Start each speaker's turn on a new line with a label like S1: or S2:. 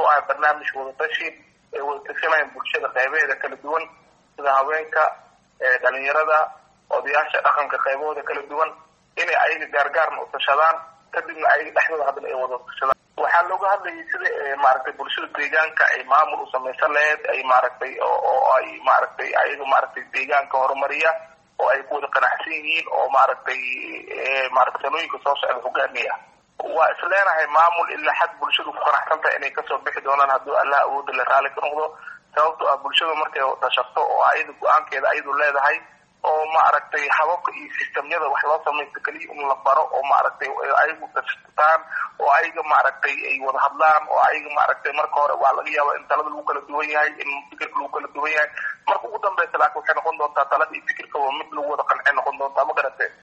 S1: wuxuu ahay barnaamij wadatashi ay wada tashanayaan bulshada qeybaheeda kala duwan sida haweenka dhalinyarada odayaasha dhaqanka qaybahooda kala duwan inay ayaga gaargaarna u tashadaan kadibna ayaga dhexdooda haddana ay wada tashadaan waxaa looga hadlayay sida maaragtay bulshada deegaanka ay maamul u samaysan lahayd ay maaragtay oo ay maaragtay ayaga maaragtay deegaanka horumariya oo ay ku wada qanacsan yihiin oo maaragtay maaragtay sanooyinka soo socda hogaamiya waa isleenahay maamul ilaa xad bulshadu ku qanacsan tahay inay kasoo bixi doonaan hadduu allah awooda la raali ka noqdo sababto ah bulshada markay tashato oo ayada go-aankeeda ayadu leedahay oo maaragtay hababka iyo sistemyada wax loo samaysto keliya in la baro oo maaragtay ayagu tashataan oo ayaga maaragtay ay wada hadlaan oo ayaga maaragtay marka hore waa laga yaaba in talada lagu kala duwan yahay in fikirka lagu kala duwan yahay marka ugu dambeysa laakiin waxay noqon doontaa talada iyo fikirka waa mid lagu wada qancay noqon doontaa ma garatee